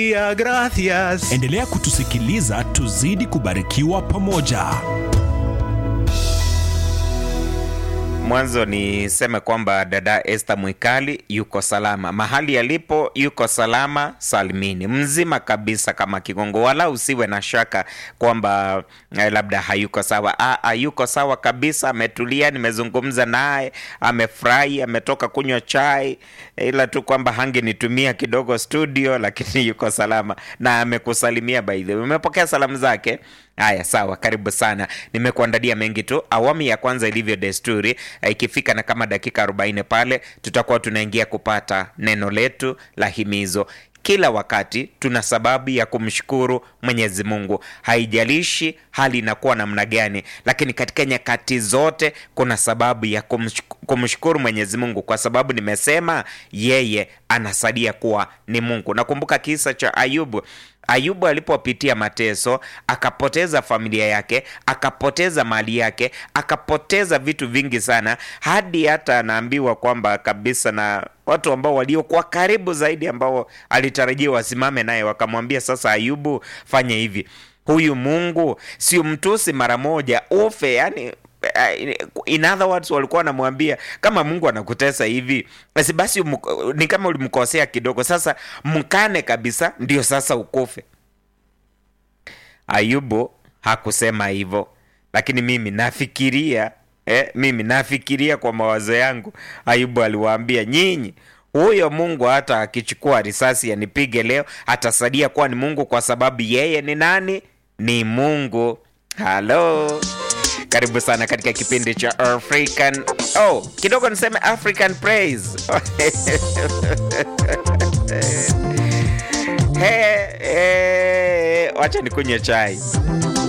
Ya, gracias. Endelea kutusikiliza tuzidi kubarikiwa pamoja. Mwanzo niseme kwamba dada Esther Mwikali yuko salama mahali alipo, yuko salama salmini, mzima kabisa kama kigongo, wala usiwe na shaka kwamba eh, labda hayuko sawa. Aa, yuko sawa kabisa, ametulia. Nimezungumza naye, amefurahi, ametoka kunywa chai, ila tu kwamba hangenitumia kidogo studio, lakini yuko salama na amekusalimia. By the way, umepokea salamu zake? Haya, sawa, karibu sana. Nimekuandalia mengi tu. Awamu ya kwanza ilivyo desturi, eh, ikifika na kama dakika 40 pale, tutakuwa tunaingia kupata neno letu la himizo. Kila wakati tuna sababu ya kumshukuru Mwenyezi Mungu, haijalishi hali inakuwa namna gani, lakini katika nyakati zote kuna sababu ya kumshuk- kumshukuru Mwenyezi Mungu, kwa sababu nimesema yeye anasadia kuwa ni Mungu. Nakumbuka kisa cha Ayubu. Ayubu alipopitia mateso, akapoteza familia yake, akapoteza mali yake, akapoteza vitu vingi sana, hadi hata anaambiwa kwamba kabisa na watu ambao waliokuwa karibu zaidi, ambao alitarajia wasimame naye, wakamwambia sasa, Ayubu, fanya hivi, huyu Mungu sio mtusi mara moja ufe, yani in other words walikuwa wanamwambia kama Mungu anakutesa hivi basi basi umu- ni kama ulimkosea kidogo, sasa mkane kabisa, ndio sasa ukufe. Ayubu hakusema hivyo, lakini mimi nafikiria eh, mimi nafikiria kwa mawazo yangu, Ayubu aliwaambia nyinyi, huyo Mungu hata akichukua risasi anipige leo atasadia kuwa ni Mungu, kwa sababu yeye ni nani? Ni Mungu. Halo, karibu sana katika kipindi cha African oh, kidogo niseme African Praise Hey, hey, wacha nikunywe chai.